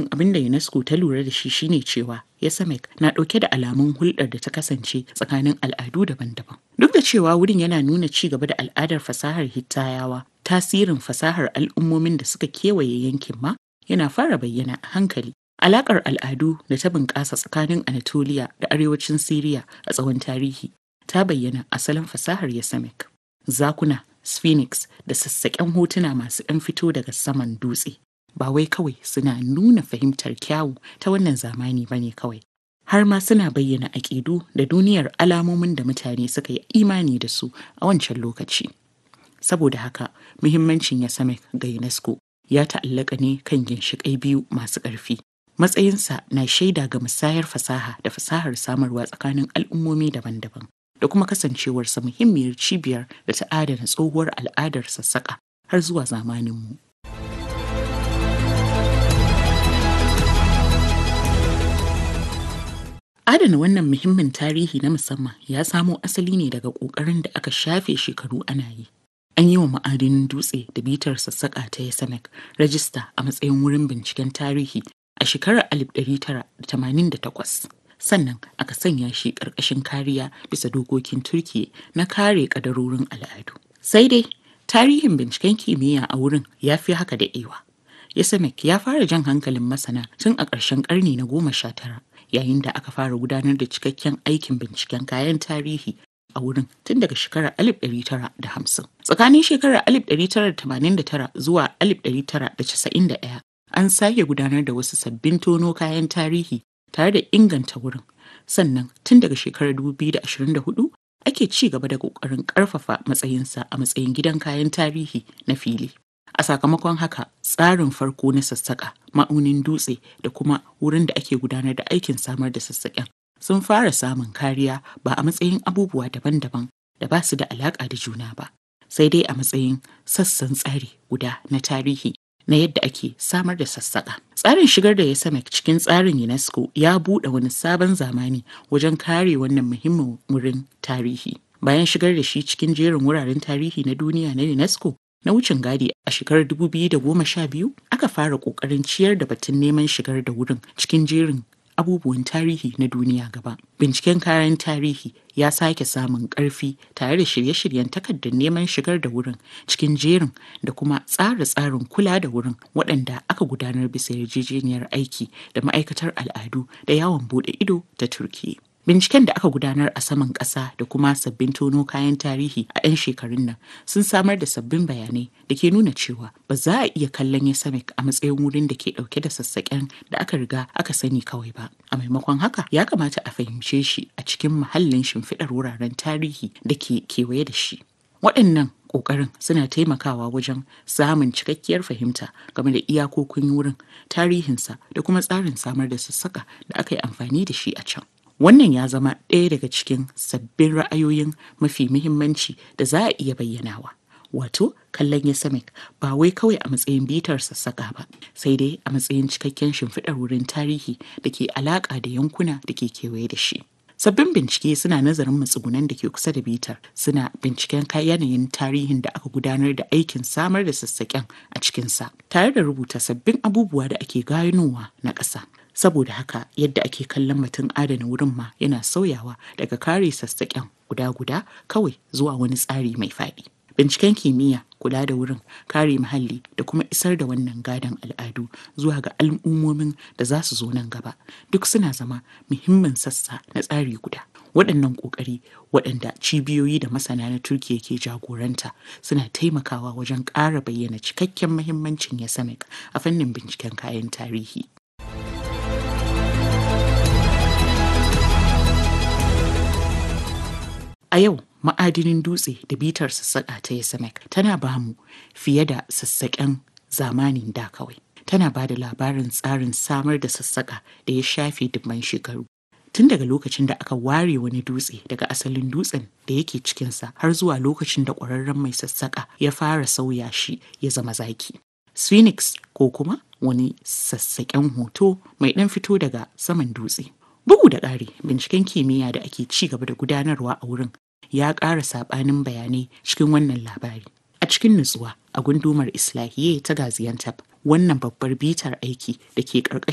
cikin abin da UNESCO ta lura da shi shine cewa Yosemite na ɗauke da alamun hulɗar da ta kasance tsakanin al'adu daban-daban. Duk da cewa wurin yana nuna ci gaba da al'adar fasahar Hittayawa, tasirin fasahar al'ummomin da suka kewaye yankin ma yana fara bayyana a hankali. Alaƙar al'adu da ta bunƙasa tsakanin Anatolia da arewacin Siriya a tsawon tarihi ta bayyana asalin fasahar Yosemite. Zakuna, Sphinx da sassaƙen hotuna masu ɗan fito daga saman dutse. Ba wai kawai suna nuna fahimtar kyawu ta wannan zamani ba ne kawai. Har ma suna bayyana aƙidu da duniyar alamomin da mutane suka yi imani da su a wancan lokaci. Saboda haka, muhimmancin Yosemite ga UNESCO ya ta'allaka ne kan ginshiƙai biyu masu ƙarfi. Matsayinsa na shaida ga musayar fasaha da fasahar samarwa tsakanin al'ummomi daban-daban. da kuma kasancewarsa muhimmiyar cibiyar da ta adana tsohuwar al'adar sassaƙa har zuwa zamaninmu. Adana wannan muhimmin tarihi na musamman ya samo asali ne daga ƙoƙarin da aka shafe shekaru ana yi. An yi wa ma'adinin dutse da bitar sassaƙa ta Yasamek rajista a matsayin wurin binciken tarihi a shekarar 1988. sannan aka sanya shi ƙarƙashin kariya bisa dokokin turki na kare ƙadarorin al'adu sai dai tarihin binciken kimiyya a wurin ya fi haka da ewa yasamek ya fara jan hankalin masana tun a ƙarshen ƙarni na goma sha tara yayin da aka fara gudanar da cikakken aikin binciken kayan tarihi a wurin tun daga shekarar 1950 tsakanin shekarar 1989 zuwa 1991 an sake gudanar da wasu sabbin tono kayan tarihi tare da inganta wurin sannan tun daga shekarar 2024 ake ci gaba da kokarin karfafa matsayinsa a matsayin gidan kayan tarihi na fili a sakamakon haka tsarin farko na sassaƙa ma'aunin dutse da kuma wurin da ake gudanar da aikin samar da sassaƙen sun fara samun kariya ba a matsayin abubuwa daban-daban da ba su da alaƙa da juna ba sai dai a matsayin sassan tsari guda na tarihi na yadda ake samar da sassaƙa. Tsarin shigar da ya sama cikin tsarin UNESCO ya buɗe wani sabon zamani wajen kare wannan muhimmin wurin tarihi. Bayan shigar da shi cikin jerin wuraren tarihi na duniya na UNESCO na wucin gadi a shekarar 2012 aka fara ƙoƙarin ciyar da batun neman shigar da wurin cikin jerin abubuwan tarihi na duniya gaba. Binciken kayan tarihi ya sake samun ƙarfi tare da shirye-shiryen takardar neman shigar da wurin cikin jerin da kuma tsara tsarin kula da wurin waɗanda aka gudanar bisa yarjejeniyar aiki da ma'aikatar al'adu da yawon buɗe ido ta Turkiyya. Binciken da aka gudanar a saman ƙasa da kuma sabbin tono kayan tarihi a 'yan shekarun nan sun samar da sabbin bayanai da ke nuna cewa ba za a iya kallon Yasamek a matsayin wurin da ke ɗauke da sassaƙen da aka riga aka sani kawai ba. A maimakon haka ya kamata a fahimce shi a cikin muhallin shimfiɗar wuraren tarihi da ke kewaye da shi. Waɗannan ƙoƙarin suna taimakawa wajen samun cikakkiyar fahimta game da iyakokin wurin tarihinsa da kuma tsarin samar da sassaƙa da aka yi amfani da shi a can. Wannan ya zama ɗaya daga cikin sabbin ra'ayoyin mafi muhimmanci da za a iya bayyanawa. Wato, kallon Yosemite ba wai kawai a matsayin bitar sassaƙa ba, sai dai a matsayin cikakken shimfiɗar wurin tarihi da ke alaƙa da yankuna da ke kewaye da shi. Sabbin bincike suna nazarin matsugunan da ke kusa da bitar, suna binciken yanayin tarihin da aka gudanar da aikin samar da sassaƙen a cikinsa, tare da rubuta sabbin abubuwa da ake ganowa na ƙasa. saboda haka yadda ake kallon batun adana wurin ma yana sauyawa daga kare sassaƙen guda-guda kawai zuwa wani tsari mai faɗi. Binciken kimiyya, kula da wurin, kare muhalli da kuma isar da wannan gadon al'adu zuwa ga al'ummomin da za su zo nan gaba duk suna zama muhimmin sassa na tsari guda. Waɗannan ƙoƙari waɗanda cibiyoyi da masana na Turkiyya ke jagoranta suna taimakawa wajen ƙara bayyana cikakken muhimmancin Yasamek a fannin binciken kayan tarihi. A yau ma'adinin dutse da bitar sassaƙa ta Yasamek tana ba mu fiye da sassaƙen zamanin da kawai. Tana ba da labarin tsarin samar da sassaƙa da ya shafe dubban shekaru. Tun daga lokacin da aka ware wani dutse daga asalin dutsen da yake cikinsa har zuwa lokacin da ƙwararren mai sassaƙa ya fara sauya shi ya zama zaki. Sphinx ko kuma wani sassaƙen hoto mai ɗan fito daga saman dutse. Bugu da ƙari, binciken kimiyya da ake ci gaba da gudanarwa a wurin ya ƙara saɓanin bayanai cikin wannan labari. A cikin nutsuwa a gundumar Islahiye ta Gaziantep, wannan babbar bitar aiki da ke ƙarƙashin